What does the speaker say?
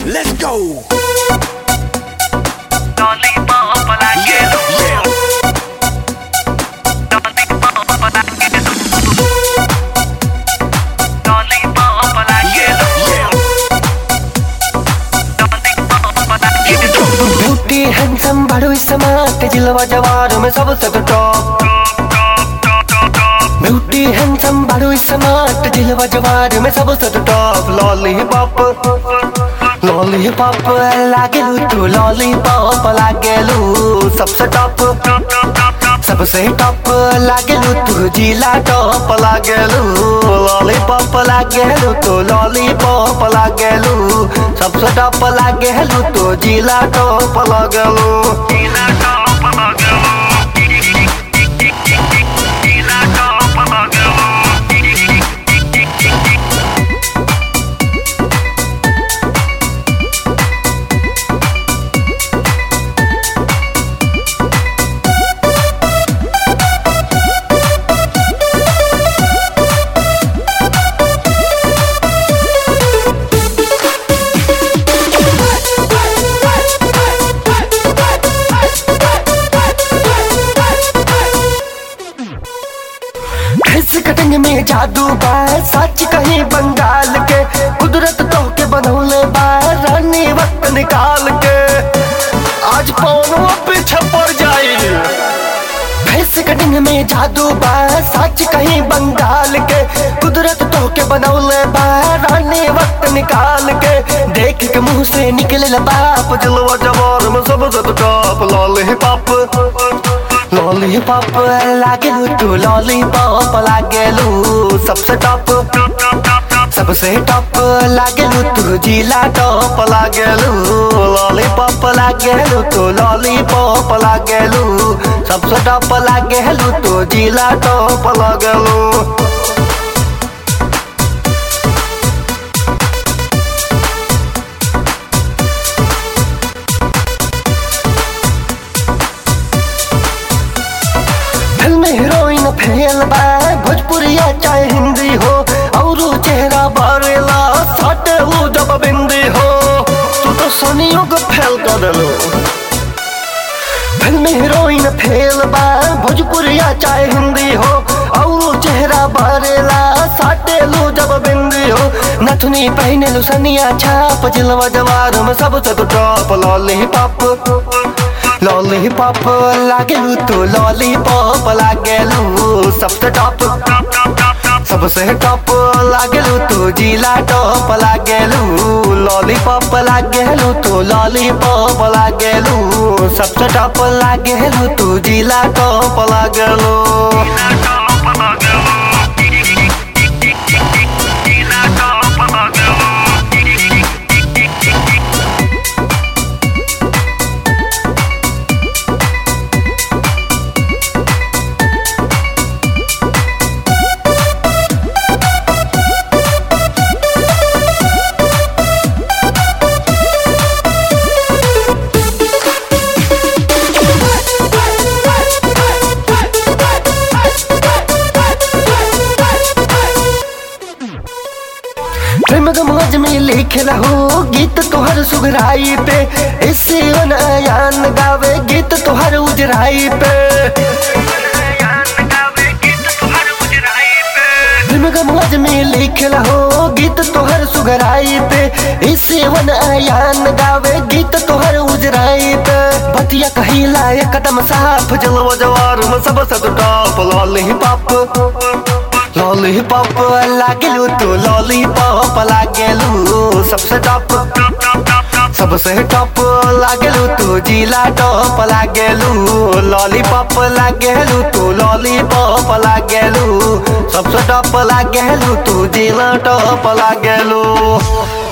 Let's go. Lollipop like Yeah, it. yeah. Lollipop like it. Lollipop like Yeah, it. yeah. Lollipop like it. Beauty handsome बड़ो smart जिलवा जवार में सबसे तो top beauty handsome बड़ो smart जिलवा जवार में सबसे तो टॉप लॉलीपॉप लॉलीपॉप लागेलू तू लॉलीपॉप लागेलू सबसे टॉप सबसे टॉप लागेलू तू जिला टॉप लागेलू लॉलीपॉप लागेलू तू लॉलीपॉप लागेलू सबसे टॉप लागेलू तू जिला टॉप लागेलू Gila top magalu. Gila top magalu. Face cutting में जादू बा सच कहीं बंगाल के कुदरत तो के बनौले बा रानी वक्त निकाल के आज पौनवा पीछे पड़ जाई फेस कटिंग में जादू बा सच कहीं बंगाल के कुदरत तो के बनौले बा रानी वक्त निकाल के देख के मुंह से निकले बाप जलवा जवार में सबसे तो टॉप लॉलीपॉप लॉलीपॉप लागेलू तू लॉलीपॉप लागेलू सबसे टॉप सबसे टॉप लागेलू तू जिला टॉप लागेलू लॉलीपॉप लागेलू तू लॉलीपॉप लागेलू सबसे टॉप लागेलू तू जिला टॉप लागेलू फिल्म हीरोइन फेल बा भोजपुरिया चाहे हिंदी हो और चेहरा बारेला साटे वो जब बिंदी हो तू तो सनियों को फेल कर देलो फिल्म हीरोइन फेल बा भोजपुरिया चाहे हिंदी हो और चेहरा बारेला साटे लो जब बिंदी हो नथुनी पहने लो सनिया छाप जिलवा जवार में सबसे तो टॉप लॉलीपॉप लॉलीपॉप लागेलू तू लॉलीपॉप लागेलू सबसे टॉप सबसे टॉप लागेलू तू जिला टॉप लागेलू लॉलीपॉप लागेलू तू लॉलीपॉप लागेलू सबसे टॉप लागेलू तू जिला टॉप लागेलू Gila top magalu. Gila top magalu. प्रेम गमज में लिख रहो गीत तोहर सुगराई पे इससे अनयान गावे गीत तोहर उजराई पे प्रेम गमज में लिख रहो गीत तोहर सुगराई पे इससे अनयान गावे गीत तोहर उजराई पे बतिया कहीं लाए कदम साफ जलवा जवार में सबसे तो टॉप लॉलीपॉप लॉलीपॉप लागेलू तू लॉलीपॉप लागेलू सबसे टॉप सबसे टॉप लागेलू तू जिला टॉप लागेलू लॉलीपॉप लागेलू तू लॉलीपॉप लागेलू सबसे टॉप लागेलू तू जिला टॉप लागेलू